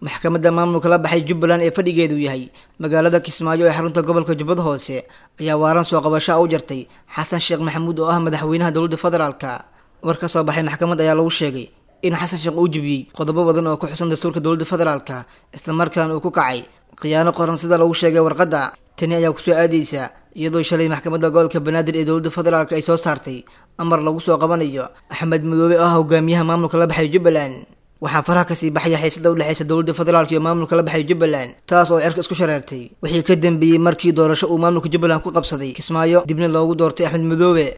maxkamadda maamulka la baxay jubbaland ee fadhigeedu yahay magaalada kismaayo ee xarunta gobolka jubbada hoose ayaa waaran soo qabasho a u jartay xasan sheekh maxamuud oo ah madaxweynaha dowladda federaalka war ka soo baxay maxkamad ayaa lagu sheegay in xasan sheekh uu jebiyey qodobo badan oo ku xusan dastuurka dowladda federaalka islamarkaana uu ku kacay khiyaano qoran sida lagu sheegay warqadda tani ayaa kusoo aadaysa iyadoo shalay maxkamadda gobolka banaadir ee dowladda federaalk ay soo saartay amar lagu soo qabanayo axmed madoobe oo ah hogaamiyaha maamulka la baxay jubbaland waxaa faraha kasii baxaya xiisada udhexeysa dowladda federaalk iyo maamulka la baxay jubbaland taas oo cirka isku shareertay wixii ka dambeeyey markii doorasho uu maamulka jubbaland ku qabsaday kismaayo dibna loogu doortay axmed madoobe